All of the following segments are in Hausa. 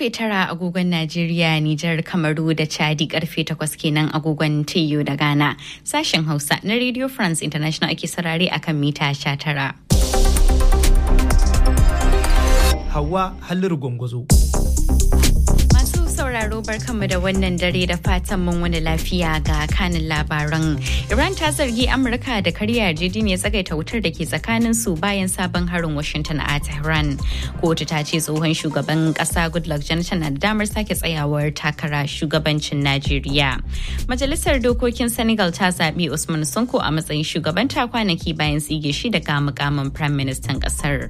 karfe tara agogon Najeriya, Nijar, Kamaru da Chadi karfe takwas kenan agogon TU da Ghana. Sashen Hausa na Radio France International ake sarare akan mita sha tara. Hawa Halliru Gwangwazo. Masu sauraro barkanmu da wannan dare da fatan mun wani lafiya ga kanin labaran. Iran ta zargi Amurka da karya yarjejeniyar tsagaita wutar da ke tsakanin su bayan sabon harin Washington a Tehran. Kotu ta ce tsohon shugaban kasa Goodluck Jonathan na da damar sake tsayawar takara shugabancin Najeriya. Majalisar dokokin Senegal ta zaɓi Usman Sonko a matsayin shugabanta kwanaki bayan tsige shi daga mukamin Prime Minister kasar.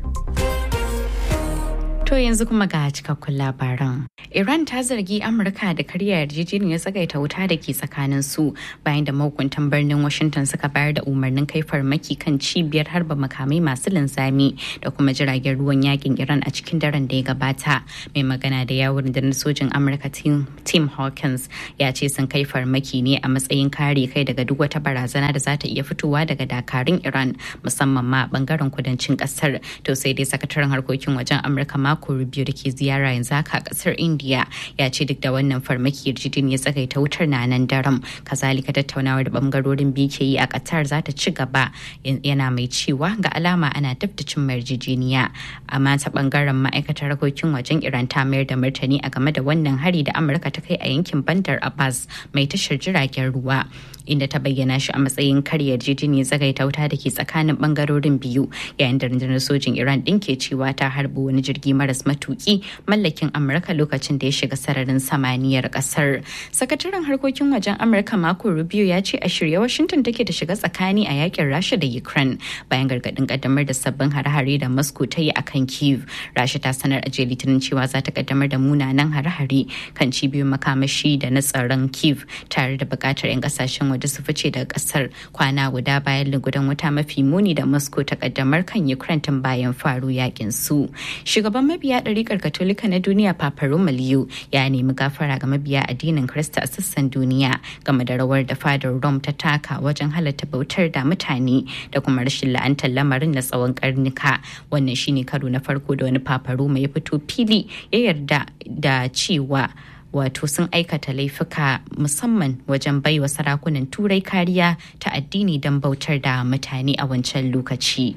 To yanzu kuma ga cikakkun labaran. Iran ta zargi Amurka da karya yarjejeniyar tsagaita wuta da ke tsakanin su bayan da mahukuntan birnin Washington suka bayar da umarnin kai farmaki kan cibiyar harba makamai masu linzami da kuma jiragen ruwan yakin Iran a cikin daren da ya gabata. Mai magana da yawon da na sojin Amurka Tim Hawkins ya ce sun kai farmaki ne a matsayin kare kai daga duk wata barazana da za ta iya fitowa daga dakarun Iran musamman ma bangaren kudancin kasar. To sai dai sakataren harkokin wajen Amurka mako Rubio da ke ziyara yanzu haka a kasar India ya ce duk da wannan farmaki yarjejeniyar tsagaita wutar na nan daram kazalika tattaunawar da bangarorin biyu ke yi a Qatar za ta ci gaba yana mai cewa ga alama ana dab da cin yarjejeniya amma ta bangaren ma'aikatar harkokin wajen Iran ta mayar da martani a game da wannan hari da Amurka ta kai a yankin Bandar Abbas mai tashar jiragen ruwa inda ta bayyana shi a matsayin karya yarjejeniyar tsagaita wuta da ke tsakanin bangarorin biyu yayin da rundunar sojin Iran din ke cewa ta harbi wani jirgi maras matuki mallakin Amurka lokacin da ya shiga sararin samaniyar kasar. Sakataren harkokin wajen Amurka Marco Rubio ya ce a shirye Washington take da shiga tsakani a yakin Rasha da Ukraine bayan gargadin kaddamar da sabbin hare-hare da Moscow ta yi akan Kiev. Rasha ta sanar a jiya Litinin cewa za ta kaddamar da munanan hare-hare kan cibiyoyin makamashi da na tsaron Kiev tare da bukatar 'yan kasashen waje su fice daga kasar kwana guda bayan lugudan wuta mafi muni da Moscow ta kaddamar kan Ukraine tun bayan faru yakin su. Shugaban mabiya ɗarikar Katolika na duniya Papa Romaliyo ya nemi gafara ga mabiya addinin Kirista a sassan duniya game da rawar da fadar Rome ta taka wajen halatta bautar da mutane da kuma rashin la'antar lamarin na tsawon karnuka. Wannan shine karo na farko da wani Papa Roma ya fito fili ya yarda da cewa wato sun aikata laifuka musamman wajen baiwa sarakunan turai kariya ta addini don bautar da mutane a wancan lokaci.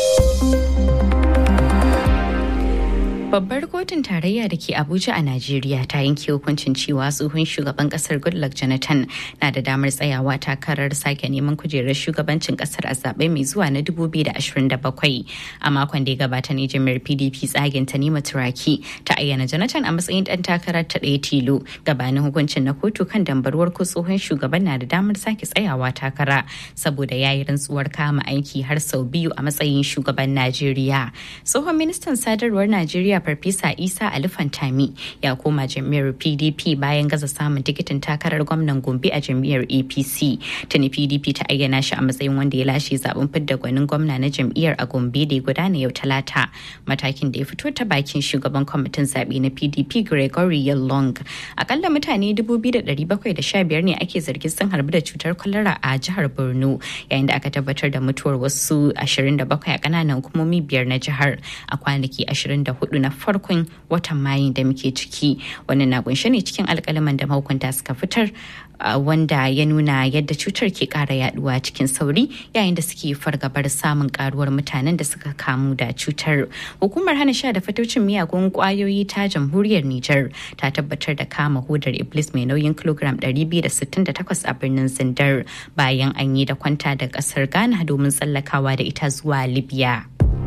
Babbar kotun tarayya da ke Abuja a Najeriya ta yanke hukuncin cewa tsohon shugaban kasar Goodluck Jonathan na da damar tsayawa takarar sake neman kujerar shugabancin kasar a zaɓe mai zuwa na 2027. A makon da ya gabata ne jami'ar PDP tsagen ta nima turaki ta ayyana Jonathan a matsayin ɗan takarar ta ɗaya tilo gabanin hukuncin na kotu kan dambarwar ko tsohon shugaban na da damar sake tsayawa takara saboda ya yi rantsuwar kama aiki har sau biyu a matsayin shugaban Najeriya. Tsohon ministan sadarwar Najeriya Farfesa Isa Ali Fantami ya koma jam'iyyar PDP bayan gaza samun tikitin takarar gwamnan Gombe a jam'iyyar APC. Tuni PDP ta ayyana shi a matsayin wanda ya lashe zaben fidda gwanin gwamna na jam'iyyar a Gombe da ya gudana yau Talata. Matakin da ya fito ta bakin shugaban kwamitin zaɓe na PDP Gregory Yalong. Akalla mutane 2,715 ne ake zargin sun harbi da cutar kwalara a jihar Borno yayin da aka tabbatar da mutuwar wasu 27 a ƙananan hukumomi biyar na jihar a kwanaki 24 na farkon watan mayu da muke ciki wannan na kunshe ne cikin alkalaman da mahukunta suka fitar wanda ya nuna yadda cutar ke kara yaduwa cikin sauri yayin da suke fargabar samun karuwar mutanen da suka kamu da cutar hukumar hana sha da fatocin miyagun kwayoyi ta jamhuriyar niger ta tabbatar da kama hudar iblis mai nauyin kilogram 268 a birnin zindar bayan an yi da kwanta da kasar ghana domin tsallakawa da ita zuwa libya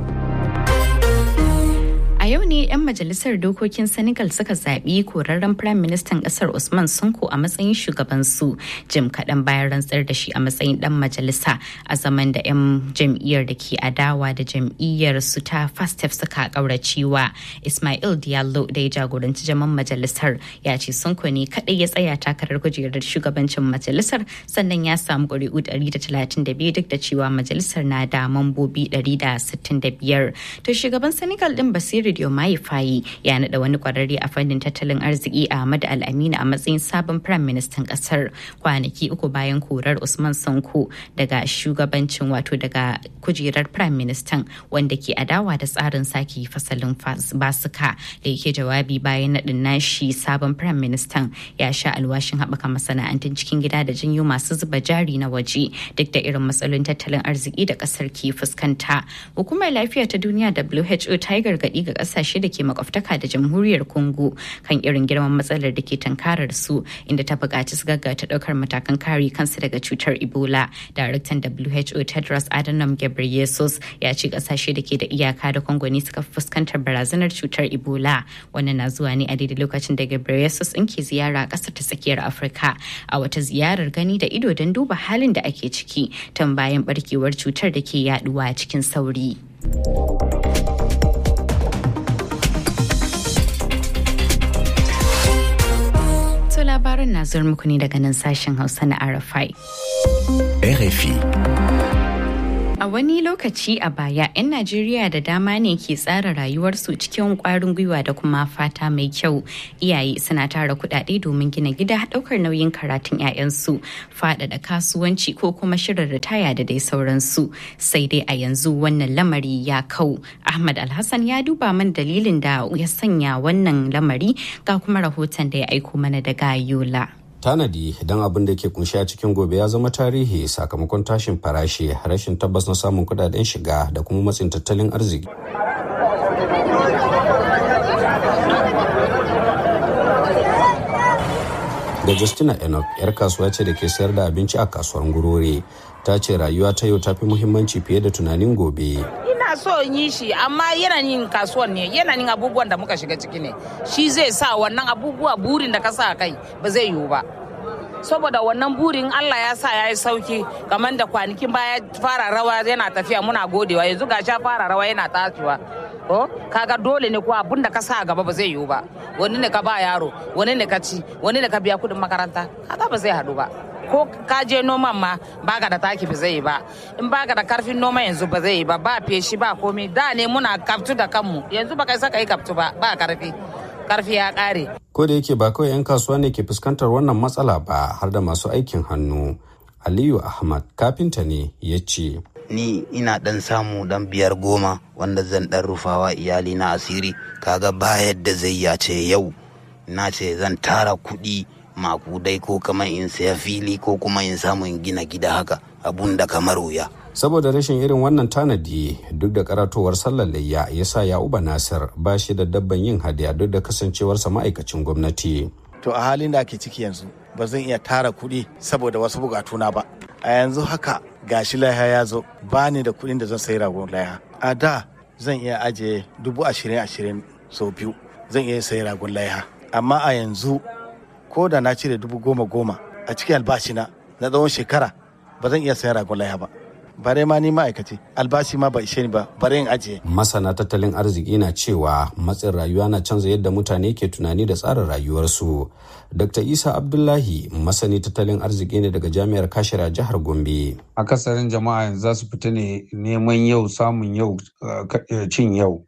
A yau ne 'yan majalisar dokokin Senegal suka zaɓi korarren Firayim Ministan ƙasar Usman Sonko a matsayin shugabansu jim kaɗan bayan rantsar da shi a matsayin ɗan majalisa a zaman da 'yan jam'iyyar da ke adawa da jam'iyyar su ta Fastef suka ƙauracewa. Ismail Diallo da ya jagoranci jaman majalisar ya ce Sonko ne kaɗai ya tsaya takarar kujerar shugabancin majalisar sannan ya samu ƙuri'u 132 duk da cewa majalisar na da mambobi 165. To shugaban Senegal ɗin Basiru Diomaye Diomaye Faye ya naɗa wani kwararre a fannin tattalin arziki Ahmad Al-Amina a matsayin sabon Firayim Ministan ƙasar kwanaki uku bayan korar Usman Sanko daga shugabancin wato daga kujerar Firayim Ministan wanda ke adawa da tsarin sake fasalin basuka da yake jawabi bayan naɗin nashi sabon Firayim Ministan ya sha alwashin haɓaka masana'antun cikin gida da janyo masu zuba jari na waje duk da irin matsalolin tattalin arziki da ƙasar ke fuskanta. Hukumar lafiya ta duniya WHO ta yi gargaɗi ga ƙasashe da ke makwabtaka da jamhuriyar Congo kan irin girman matsalar da ke tankarar su inda ta buƙaci su gaggata ɗaukar matakan kare kansu daga cutar Ebola. Daraktan WHO Tedros Adhanom Ghebreyesus ya ce ƙasashe da ke da iyaka da Congo ne suka fuskantar barazanar cutar Ebola. Wannan na zuwa ne a daidai lokacin da Ghebreyesus in ke ziyara a ƙasar ta tsakiyar Afirka a wata ziyarar gani da ido don duba halin da ake ciki tun bayan barkewar cutar da ke yaduwa cikin sauri. To labarin na zuwa muku ne daga nan sashen Hausa na RFI. RFI. A wani lokaci a baya, 'yan Najeriya da dama ne ke tsara rayuwarsu cikin kwarin gwiwa da kuma fata mai kyau. Iyaye suna tara kudade domin gina gida daukar nauyin karatun 'ya'yansu, faɗaɗa kasuwanci ko kuma shirin ritaya da dai sauransu. Sai dai a yanzu wannan lamari ya kau. Ahmad Alhassan ya duba man dalilin da ya sanya wannan lamari ga kuma rahoton da ya aiko mana daga Yola. tanadi don abin da ke kunshi a cikin gobe ya zama tarihi sakamakon tashin farashi rashin tabbas na samun kudaden shiga da kuma matsin tattalin arziki da justina enoch yar kasuwa ce da ke sayar da abinci a kasuwar gurore ta ce rayuwa ta yau ta fi muhimmanci fiye da tunanin gobe ina so in yi shi amma yanayin kasuwan ne yanayin abubuwan da muka shiga ciki ne shi zai sa wannan abubuwa burin da ka sa kai ba zai yiwu ba saboda wannan burin Allah ya sa ya yi sauki kamar da kwanakin baya fara rawa yana tafiya muna godewa yanzu ga sha fara rawa yana tashiwa ko kaga dole ne ko abun da ka sa gaba ba zai yiwu ba wani ne ka ba yaro wani ne ka ci wani ne ka biya kudin makaranta kaga ba zai haɗu ba ko ka je noman ma baka da taki ba zai yi ba in baka da karfin noma yanzu ba zai yi ba ba feshi ba komai da ne muna kaftu da kanmu yanzu ba kai saka yi kaftu ba ba karfi karfi ya kare ko da yake ba kawai 'yan kasuwa ne ke fuskantar wannan matsala ba har da masu aikin hannu aliyu ahmad kafinta ne ya ce ni ina dan samu dan biyar goma wanda zan dan rufawa iyali na asiri kaga ba yadda zai ya ce yau na ce zan tara kuɗi makudai ko kamar in saya fili ko kuma in samu in gina gida haka abun da kamar wuya saboda rashin irin wannan tanadi duk da karatowar sallar layya ya sa ya'uba nasir ba shi da dabban yin hadiya duk da kasancewarsa ma'aikacin gwamnati to a halin da ake ciki yanzu ba zan iya tara kuɗi saboda wasu bukatuna ba a yanzu haka gashi laiha ya zo ba ni da kuɗin da zan sayi ragon laiha a da zan iya ajiye dubu ashirin ashirin sau biyu zan iya sayi ragon laiha amma a yanzu ko da na cire dubu goma goma a cikin albashina na tsawon shekara ba zan iya sayan ragon laiha ba bare ma ni ma'aikaci albashi ma ba ishe ni ba bare in ajiye. masana tattalin arziki na cewa matsin rayuwa na canza yadda mutane ke tunani da tsarin rayuwarsu dr isa abdullahi masani tattalin arziki ne daga jami'ar kashira jihar gombe akasarin jama'a za su fita ne neman yau samun yau cin yau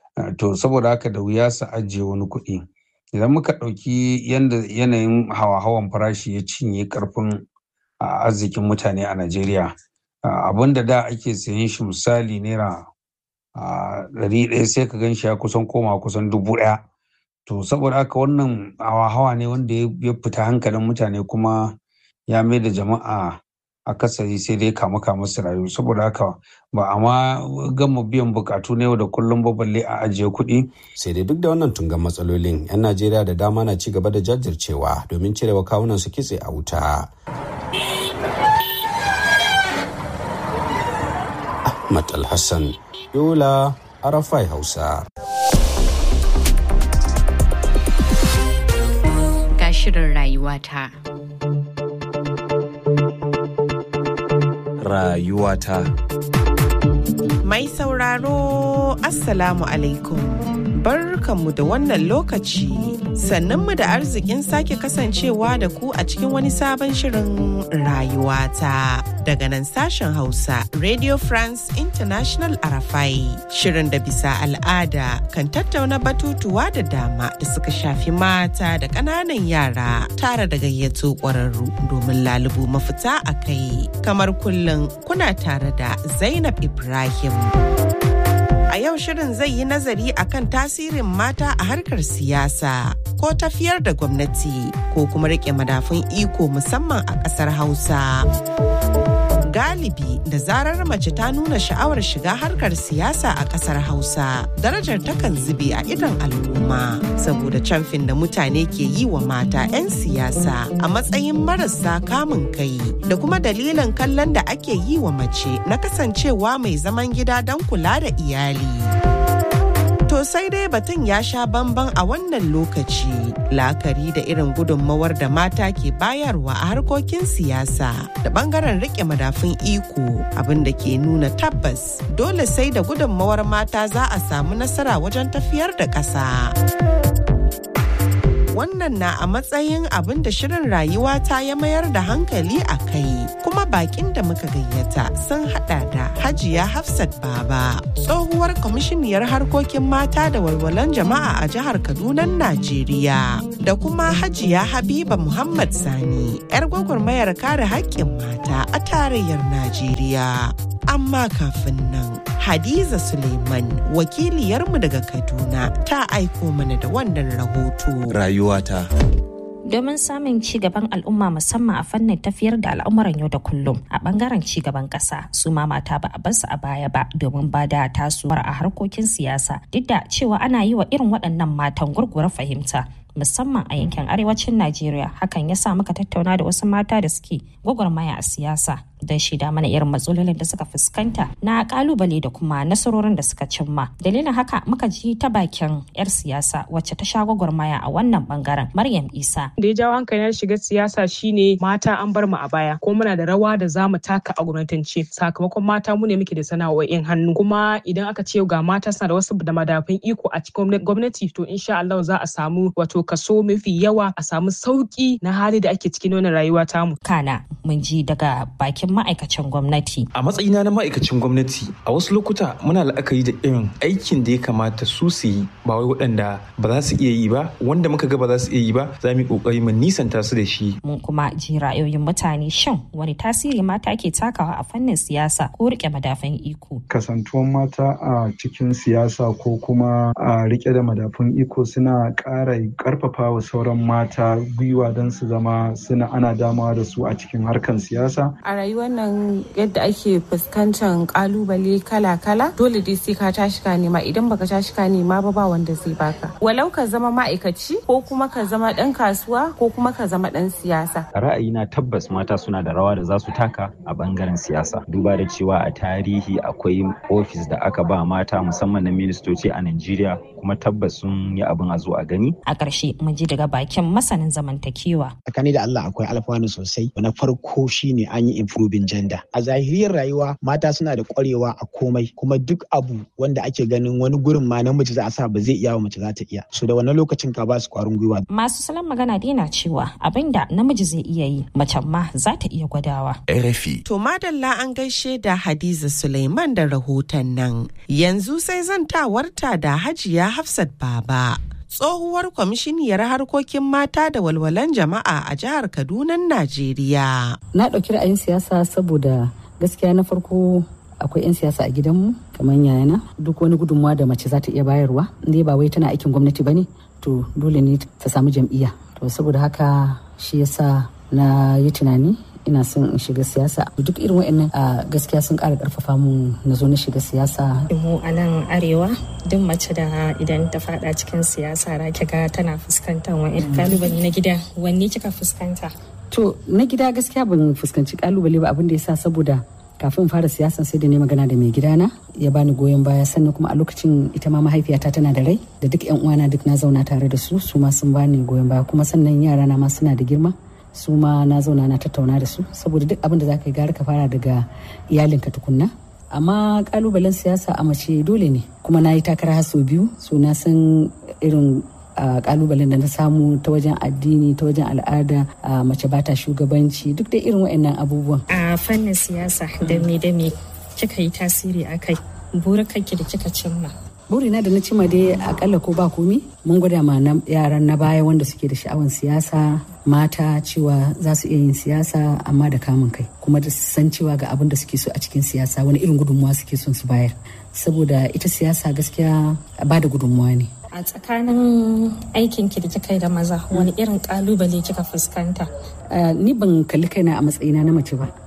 to saboda haka da wuya su ajiye wani kuɗi idan muka ɗauki yadda yanayin hawa-hawan farashi ya cinye karfin arzikin mutane a najeriya abin da da ake sayan shi misali naira ɗari ɗaya sai ka gan shi ya kusan koma kusan dubu ɗaya to saboda haka wannan hawa-hawa ne wanda ya fita hankalin mutane kuma ya mai da jama'a akasari sai dai kama kama su rayu saboda haka ba a ma gama biyan bukatu na yau da kullum ba balle a ajiye kuɗi. sai dai duk da wannan tungan matsalolin 'yan najeriya da dama na ci gaba da jajircewa domin cirewa kawunan su kitse a wuta Ahmad Alhassan, Yola, Arafai Hausa. Ga shirin rayuwata. Rayuwata. Mai sauraro, Assalamu alaikum. Barkanmu da wannan lokaci. Sannanmu da arzikin sake kasancewa da ku a cikin wani sabon shirin rayuwata daga nan sashen Hausa Radio France International Arafai. Shirin da bisa al'ada kan tattauna batutuwa da dama da suka shafi mata da ƙananan yara tare da gayyato ƙwararru domin lalubu mafita a kai. Kamar kullum kuna tare da Zainab Ibrahim. A yau shirin zai yi nazari akan tasirin mata a harkar siyasa ko tafiyar da gwamnati ko kuma rike madafun iko musamman a ƙasar Hausa. Galibi da zarar mace ta nuna sha'awar shiga harkar siyasa a ƙasar Hausa, darajar takan zube a idon al'umma saboda camfin da mutane ke yi wa mata 'yan siyasa a matsayin marasa kamun kai da kuma dalilin kallon da ake yi wa mace na kasancewa mai zaman gida don kula da iyali. To sai dai batun ya sha bamban a wannan lokaci la'akari da irin gudunmawar da mata ke bayarwa a harkokin siyasa da bangaren rike madafun iko abin da ke nuna tabbas dole sai da gudunmawar mata za a samu nasara wajen tafiyar da ƙasa. wannan na a matsayin abin da shirin rayuwa ta ya mayar da hankali a kai kuma bakin da muka gayyata sun hada da hajiya hafsat baba tsohuwar kwamishiniyar harkokin mata da walwalan jama'a a jihar kaduna najeriya da kuma hajiya habiba muhammad sani 'yar gwagwarmayar kare haƙƙin mata a tarayyar najeriya amma kafin nan Hadiza Suleiman wakiliyarmu daga Kaduna ta aiko mana da wannan rahoto. Rayuwata. domin samun ci gaban al'umma musamman a fannin tafiyar da al'amuran yau da kullum a bangaren ci gaban kasa su ma mata ba a bar su a baya ba domin ba da tasowar a harkokin siyasa duk da cewa ana yi wa irin waɗannan matan gurgura fahimta musamman a yankin arewacin Najeriya hakan ya sa muka tattauna da wasu mata da suke gwagwarmaya a siyasa don shida mana irin matsalolin da suka fuskanta na kalubale da kuma nasarorin da suka cimma dalilin haka muka ji ta bakin yar siyasa wacce ta sha gwagwarmaya a wannan bangaren Maryam Isa da ya jawo hankali na shiga siyasa shine mata an bar mu a baya ko muna da rawa da za mu taka a gwamnatance sakamakon mata mu ne muke da sana'o'in hannu kuma idan aka ce ga mata suna da wasu da madafin iko a cikin gwamnati to insha Allah za a samu wato kaso mafi yawa a samu sauki na hali da ake cikin wannan rayuwa tamu. Kana mun ji daga bakin ma'aikacin gwamnati. A matsayina na ma'aikacin gwamnati a wasu lokuta muna la'akari da irin aikin da ya kamata su su yi ba wai waɗanda ba za su iya yi ba wanda muka ga ba za su iya yi ba za mu yi ƙoƙari mu nisanta su da shi. Mun kuma ji ra'ayoyin mutane shin wani tasiri mata ke takawa a fannin siyasa ko rike madafan iko. Kasantuwan mata a cikin siyasa ko kuma a rike da madafun iko suna ƙara karfafa wa sauran mata gwiwa don su zama suna ana damawa da su a cikin harkan siyasa. A rayuwar nan yadda ake fuskantar kalubale kala-kala dole dai sai ka tashi ka nema idan baka tashi ka nema ba ba wanda zai baka. Walau ka zama ma'aikaci ko kuma ka zama ɗan kasuwa ko kuma ka zama ɗan siyasa. Ra'ayina tabbas mata suna da rawa da za su taka a bangaren siyasa. Duba da cewa a tarihi akwai ofis da aka ba mata musamman na ministoci a Najeriya kuma tabbas sun yi abin a zo a gani. A ƙarshe mun ji daga bakin masanin zamantakewa. Tsakani da Allah akwai alfanu sosai. Na farko shine an yi improving gender. A zahiriyar rayuwa mata suna da ƙwarewa a komai kuma duk abu wanda ake ganin wani gurin ma namiji za a sa ba zai iya wa mace za ta iya. So da wannan lokacin ka ba su ƙwarin gwiwa. Masu salon magana dai na cewa abin da namiji zai iya yi mace ma za ta iya gwadawa. RFI. To madalla an gaishe da Hadiza Suleiman da rahoton nan. Yanzu sai zantawarta da Hajiya Hafsat Baba. tsohuwar kwamishiniyar harkokin mata da walwalan jama'a a jihar Kaduna, Najeriya. Na ɗauki ra'ayin siyasa saboda gaskiya na farko akwai 'yan siyasa a gidanmu kamar yayana duk wani gudunmawa da mace za ta iya bayarwa inda ba wai tana aikin gwamnati ba ne to dole ne ta samu jam'iyya to saboda haka shi yasa na yi tunani ina son in shiga siyasa duk irin wa'annan a gaskiya sun ƙara ƙarfafa mu na zo na shiga siyasa mu a nan arewa duk mace da idan ta fada cikin siyasa ra ga tana fuskantar wa'in kalubale na gida wanne kika fuskanta to na gida gaskiya ban fuskanci kalubale ba abin da yasa saboda kafin fara siyasan sai da ne magana da mai gidana ya bani goyon baya sannan kuma a lokacin ita ma mahaifiyata tana da rai da duk yan uwana duk na zauna tare da su su ma sun bani goyon baya kuma sannan yara na ma suna da girma su ma na zauna na tattauna da su saboda duk abin da za ka yi gara ka fara daga iyalinka tukunna amma kalubalen siyasa a mace dole ne kuma na yi takara har sau biyu so na san irin kalubalen da na samu ta wajen addini ta wajen al'ada mace ba ta shugabanci duk da irin waɗannan abubuwan a fannin siyasa da me da me kika yi tasiri a kai burukanki da kika cimma burina da na cima dai akalla ko ba komi mun gwada ma yaran na baya wanda suke da sha'awan siyasa mata cewa za su iya yin siyasa amma da kamun kai kuma da san cewa ga abin da suke so a cikin siyasa wani irin gudunmuwa suke son su bayar saboda ita siyasa gaskiya ba da gudunmuwa ne a tsakanin aikin ki da kika yi da maza wani irin kalubale kika fuskanta ni ban kalli kaina a matsayina na mace ba